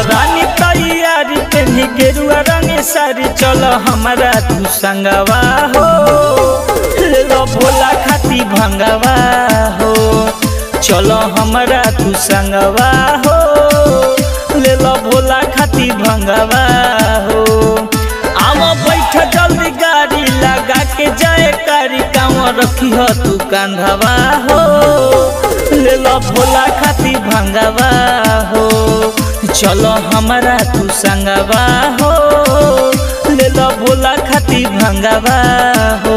रानी तैयारी पेन्ही गेरुआ रंग सारी चल हमारा तू संगवा हो ले लो भोला खाती भंगवा हो चलो हमारा तू संगवा हो ले लो भोला खाती भंगवा हो आवा बैठ जल्दी गाड़ी लगा के जाए कारी काम रखी हो तू कंधवा हो ले लो भोला खाती भंगवा हो चलो हमारा तू संगवा हो ले लो भोला खाती भंगवा हो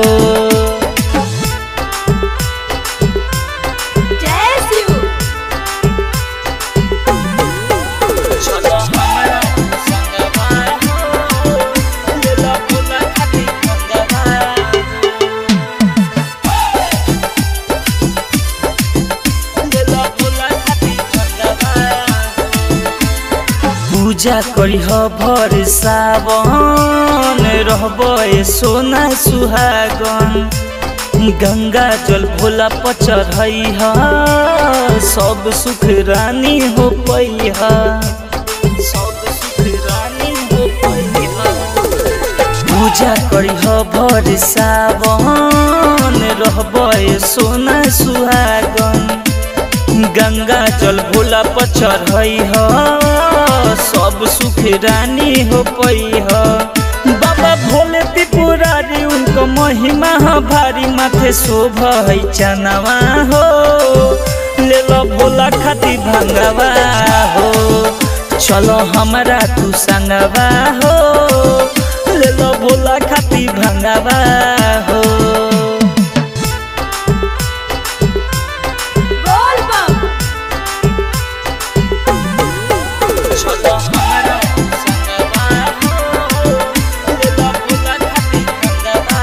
जय शिव चलो हमारा तू संगवा हो ले लो भोला खाती भंगवा ले लो भोला खाती भंगवा पूजा करी भर सावन रहब सोना सुहागन गंगा जल भोला पचढ़ई ह सब सुख रानी हो पई ह सब सुख रानी हो पई ह पूजा करी भर सावन रहब सोना सुहागन गंगा जल भोला पर चढ़ई ह सब सुख रानी हो पई ह बाबा भोले त्रिपुरारी उनको महिमा ह भारी माथे शोभ है चनवा हो ले लो भोला खाती भंगवा हो चलो हमारा तू संगवा हो ले लो भोला खाती भंगवा हो बोल बम चलो हमारा संगवा हो ले लो भोला खाती भंगवा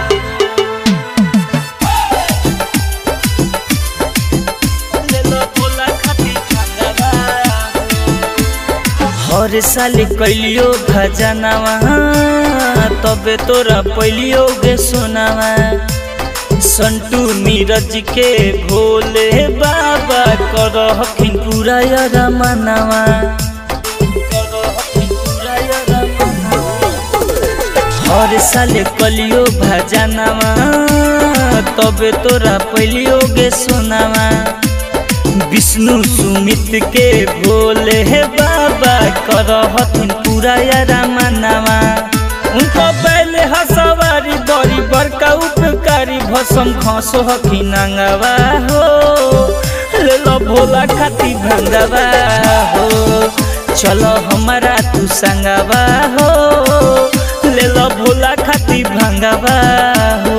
ले लो भोला खाती भंगवा हर साल कैलियो भजनवा तबे तोरा पैलियो गे सोनावा संटू नीरज के भोले बाबा कर हखिन पूरा रमनवा हर साल कलियो भजनवा तबे तोरा पैलियो गे सोनावा विष्णु सुमित के भोले बाबा कर हथिन पूरा रामनामा उनको पहले हसवारी बड़ी बड़का उपकारी भसम खसो हखिन अंगवा हो ले लो भोला खाती भंगवा हो चलो हमारा तू संगवा हो ले लो भोला खाती भंगवा हो